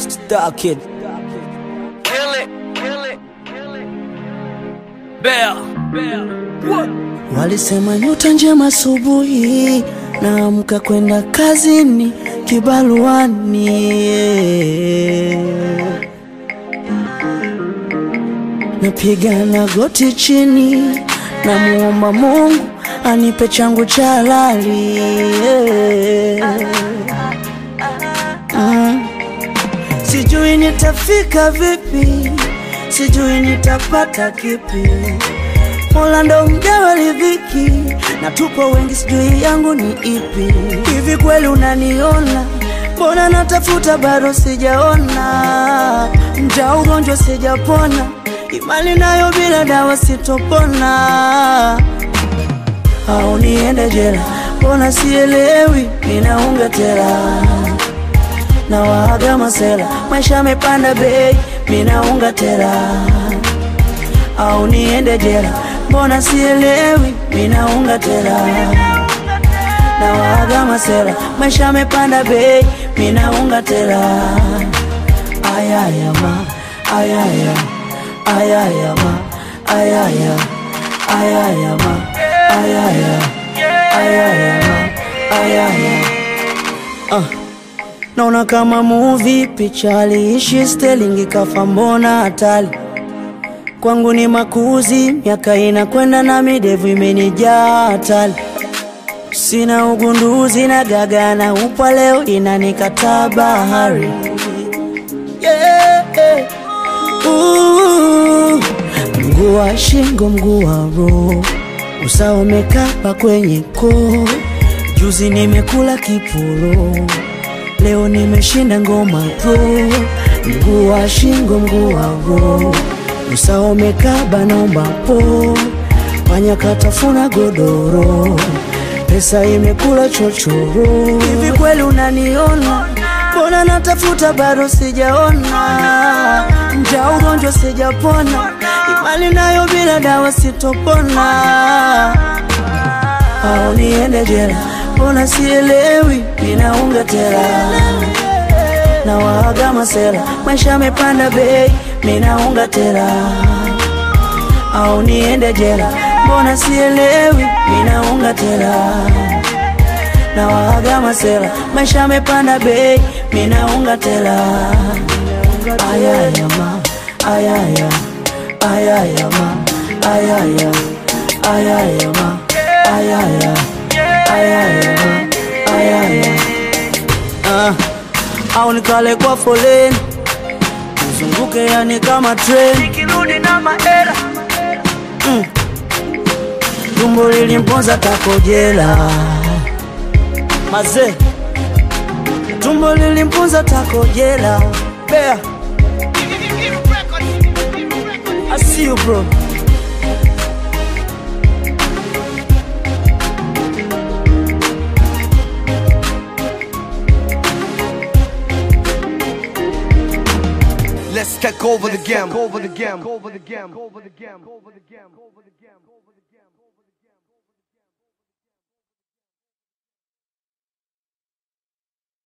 Star Kid. Kill it, kill it, kill it. Bear, bear. What? Walisema nyota njema asubuhi, naamka kwenda kazini kibaruani. Napiga na goti chini, namuomba Mungu anipe changu cha halali. Mm. Sijui nitafika vipi, sijui nitapata kipi. Mola ndo mgawa riziki, na tupo wengi, sijui yangu ni ipi. Hivi kweli unaniona? Mbona natafuta bado sijaona, mja ugonjwa sijapona, imani nayo bila dawa sitopona. Au niende jela? Mbona sielewi, ninaunga tela na waaga masela, maisha yamepanda bei, minaunga tela au niende jela? Mbona sielewi, minaunga tela na waaga masela, maisha yamepanda bei, minaunga tela ayaya ma ayaya ayaya ma ayaya ayaya ma ayaya ayaya ma ayaya ah. Naona kama movie picha aliishi Sterling kafa, mbona hatari kwangu ni makuzi, miaka inakwenda na midevu imenijaa hatari, sina ugunduzi na gaga na upwa leo inanikataa bahari yeah, yeah. Ooh. Mguu wa shingo, mguu wa roho, usawa umekapa kwenye koo. Juzi nimekula kiporo, leo nimeshinda ngoma pro. Mguu wa shingo, mguu wa roho, usawa umekaba, naomba po. Panya katafuna godoro, pesa imekula chochoro. Hivi kweli unaniona? Mbona natafuta bado sijaona, mja ugonjwa sijapona, imani nayo bila dawa sitopona. Au niende jela? Mbona sielewi, ninaunga tela na waaga masela, maisha yamepanda bei, ninaunga tela. Au niende jela? Mbona sielewi, ninaunga tela na waaga masela, maisha yamepanda bei, minaunga tela. Ayaya ma, ayaya, ayaya ma, ayaya, ayaya ma, ayaya, ayaya ma, ayaya. Ah, au nikale kwa foleni nizunguke, yani kama treni Nikirudi na maera. mm. Tumbo lilimponza takojela mazee, tumbo lilimponza takojela. Bea, I see you bro. Let's take over the game. Over the game. Over the game. Over the game. Over the game. Over the game.